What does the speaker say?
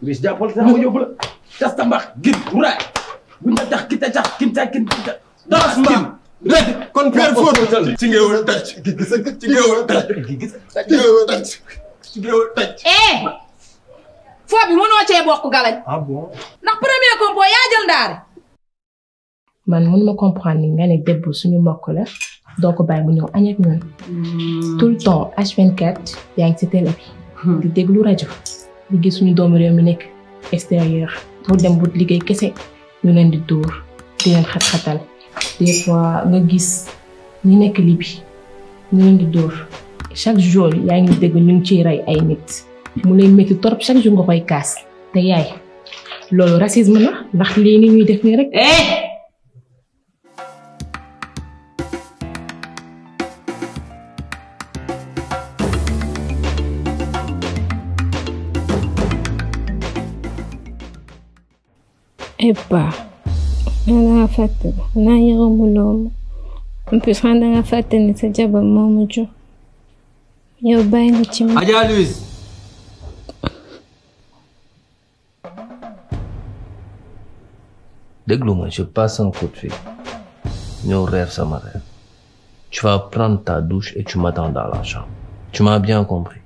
Chris jàppal sax ma yóbbu la tas ta mbax gin raay buñ la tax ki ta tax kin ta kin ta das mbaam rek kon père Fodou ci ngeewul taj ci ngeewul taj ci ngeewul taj ci ngeewul taj eh foo bi mënoo cee bokk galañ ah bon ndax premier compo yaa jël ndaare man mun ma comprendre ni nga ne debbu suñu mbokk la doo ko bàyyi mu ñëw añ ak ñun tout le temps H24 yaa ngi ci télé bi di déglu rajo di gis suñu doomu réew mi nekk extérieur mu dem but liggéey kese ñu leen di dóor di leen xat-xatal des fois nga gis ñi nekk Libi ñu leen di dóor chaque jour yaa ngi dégg ñu ngi ciy rey ay nit mu lay métti torop chaque jour nga koy kaas te yaay loolu racisme la ndax lii ni ñuy def nii rek Eba, xanaa fàtte xanaa yërëmuloo ma en plus xanaa danga fàtte ni sa jabar moo ma jur yow bàyyi nga ci ma Adja Louise Déglu-moi, je passe un coup de fil. Nous rêve ça ma rêve. Tu vas prendre ta douche et tu m'attends dans la chambre. Tu m'as bien compris.